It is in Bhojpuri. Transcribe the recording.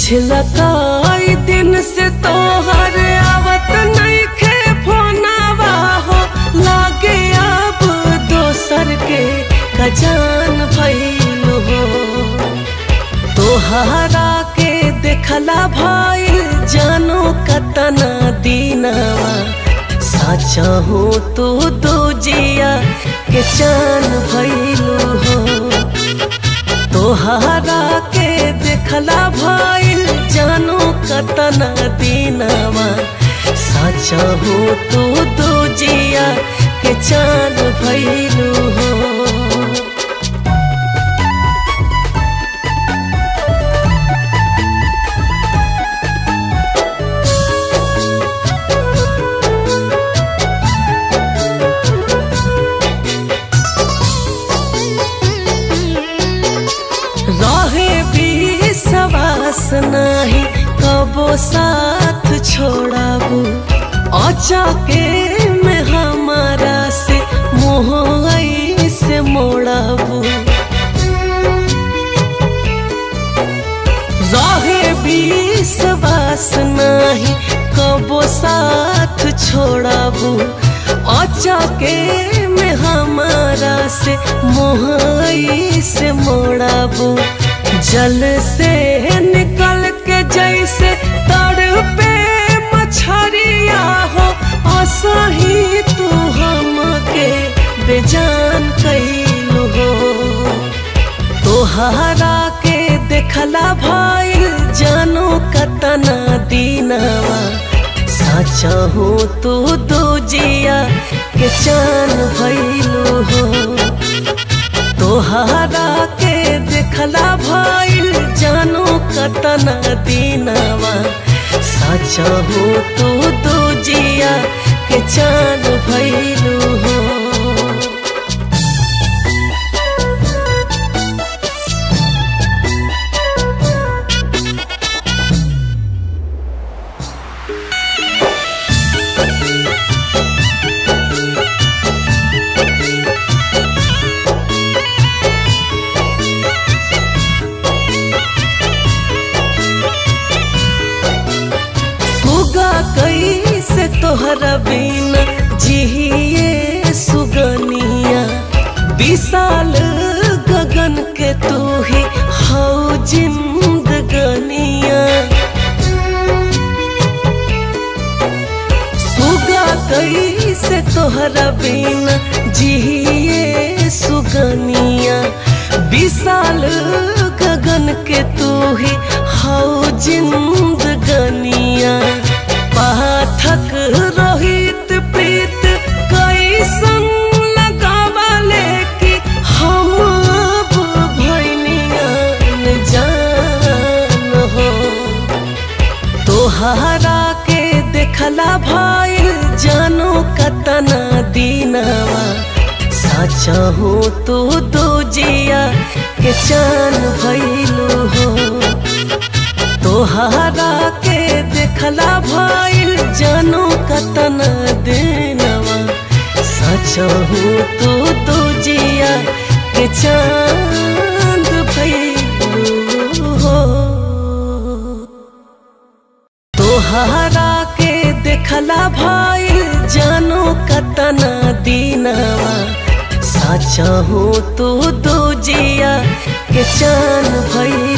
पिछला कई दिन से तोहर आवत नइखे फोनवा हो लागे अब दोसर के कजान भइल हो तोहरा के देखला भइल जानो कतना दीनवा साचा हो तू दो जिया के चान भइलू हो तोहरा के देखला भइल जानो कतना दीनवा साचा हो तू दो जिया के चान भइलू हो रहे भी सवास नाही कबो साथ छोड़ाबू अचाके में हमारा से मोह से मोड़ाबू रहे भी सवास नाही कबो साथ छोड़ाबू अचाके में हमारा से मोह से मोड़ाबू जल से निकल के जैसे तड़ पे मछरिया हो असही तू हमके बेजान कैलू हो तोहरा के देखला भइल जानो कतना दीनवा साचा हो तू दो जिया के चान भइलू हो तोहरा के देखला भइल जानो कतना दीनवा साचा हो तू दो जिया के चान भइलू हो सुगा कैसे तोहरा बिना जिहिए सुगनिया विशाल गगन के तू ही हौ जिंदगनिया सुगा कैसे तोहरा बिना जिहिए सुगनिया विशाल गगन के तू ही हौ जिंदगनिया पाठक रोहित प्रीत कैसन लगावले कि हम अब भैनियन जान हो तोहरा के देखला भइल जानो कतना दीनवा साचा हो तू दो जिया के चान भइलू हो तोहरा के देखला भइल जानो कतना दिनवा साचा हो तू दो जिया के चांद भइलू हो तोहरा के देखला भइल जानो कतना दीनवा साचा हो तू दो जिया के चान भइल